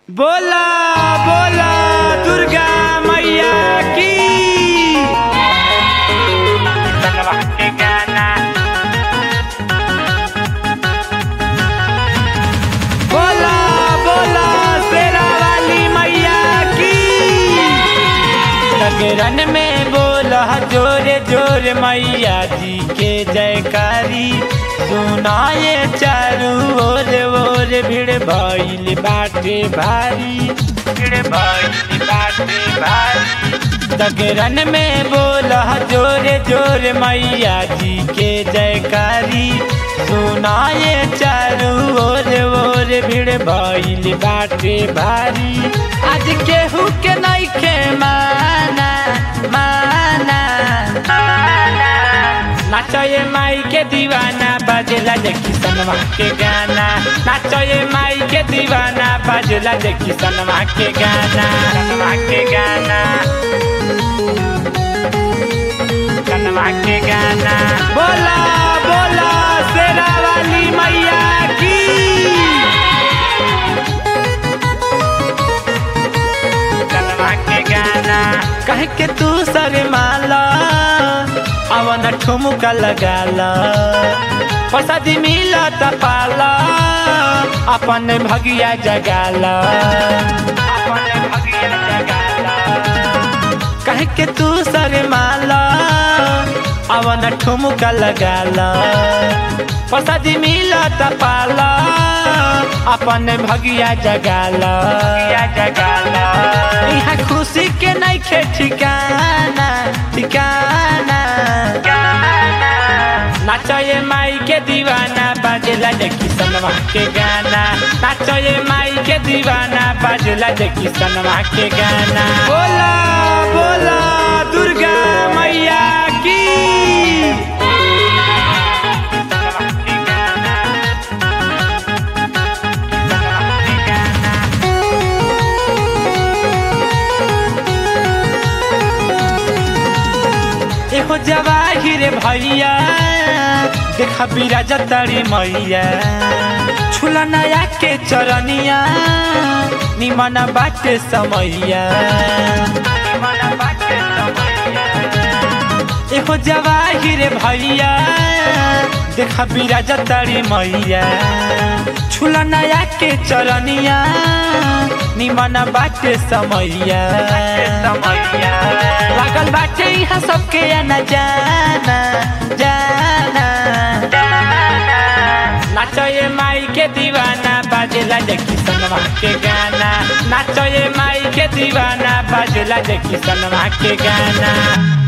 बोला बोला दुर्गा मैया की तलवा के गाना बोला बोला शेरा वाली मैया की लगरन में बोला जोरे जोरे मैया जी के जयकारी सुनाए चारू ओर ओर भीड़ भइल बाटे भारी भीड़ भइल बाटे भारी लगरन में बोला जोरे जोरे मैया जी के जयकारी सुनाए चारू ओर ओर भीड़ भइल बाटे भारी आज केहू के नइखे माना माना माना नाचये माई के दीवाना बाजेला देखी सनमा के गाना नाचये माई के दीवाना बाजेला देखी सनमा के गाना सनमा के गाना सनमा के गाना बोला बोला शेरा वाली मैया की सनमा के गाना कह के तू सर माला अवन ठुमुका लगाला प्रसादी मिला त पाला अपन भगिया जगाला अपन भगिया जगाला कह के तू सर माला अवन ठुमुका लगाला प्रसादी मिला त पाला अपन भगिया जगाला भगिया जगाला यहाँ खुशी के नहीं खे ठिकाना ठिकाना नाचये माई के दीवाना बाजेला देखी सनवा के गाना नाचये माई के दीवाना बाजेला देखी सनवा के गाना बोला बोला दुर्गा मैया की सनवा के गाना सनवा के गाना एहो जवाहिर भैया देखा बिराज तड़ी मैया छुला नया के चरनिया निमन बाटे समैया निमन बाटे समैया एहो जवाहिर भैया देखा बिराज तड़ी मैया छुला नया के चरनिया निमन बाटे समैया समैया लागल बाटे यहाँ सबके आना जाना जाना नाचये माई के दीवाना बाजेला देखी सनवा के गाना नाचये माई के दीवाना बाजेला देखी सनवा के गाना